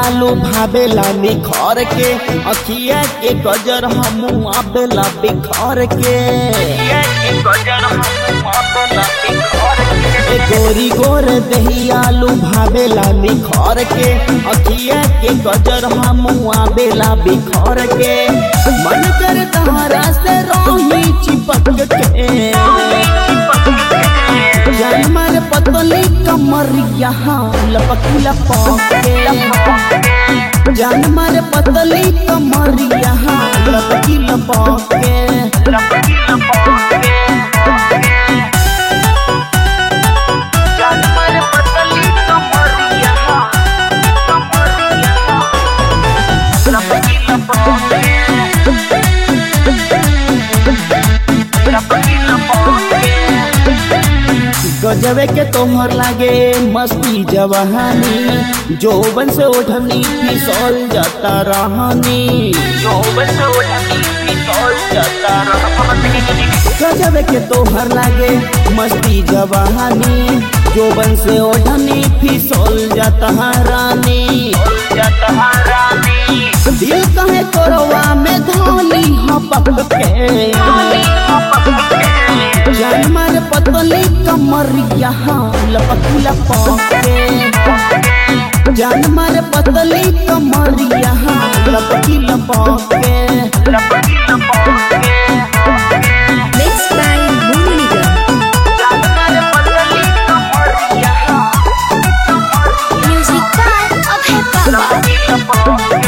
आलू भावेला निखर के अखिया के गजर हमू आवेला बिखर के ए गोरी गोर दही आलू भावेला निखर के अखिया के गजर हमू आवेला बिखर के मन कर तारा से रोही चिपक के जानवर पतली कमर यहाँ लपकी लपके जानवर पतली कमर यहाँ लपकी लपके गजबे के तोहर लागे मस्ती जवानी जोबन से ओढ़नी फिसल जाता रहनी गजबे के तोहर लागे मस्ती जवानी जोबन से ओढ़नी फिसल जाता रानी दिल कहे तोरवा में धोली हपक के जानवर पतली कमर यहाँ लपकी लपके जानवर पतली कमर यहाँ लपकी लपके Mixed by Moonliga. Music by Abhay Baba.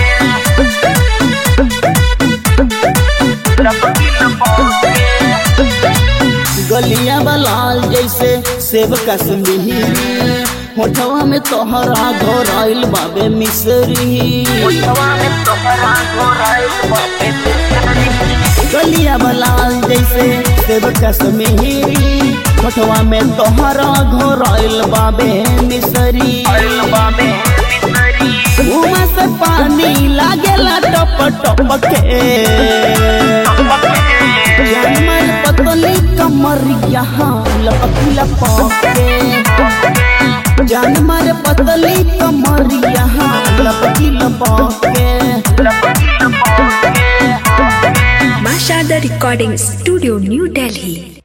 गलिया बलाल जैसे सेब कश्मीरी होठवा में तोहरा घोराइल बाबे मिसरी गलिया बलाल जैसे सेब कश्मीरी होठवा में तोहरा घोराइल बाबे मिसरी मुँह से पानी लागेला टप टप के जानवर पतली कमर यहाँ लपकी लपके जानवर पतली कमर यहाँ लपकी लपके Masha the Recording Studio, New Delhi.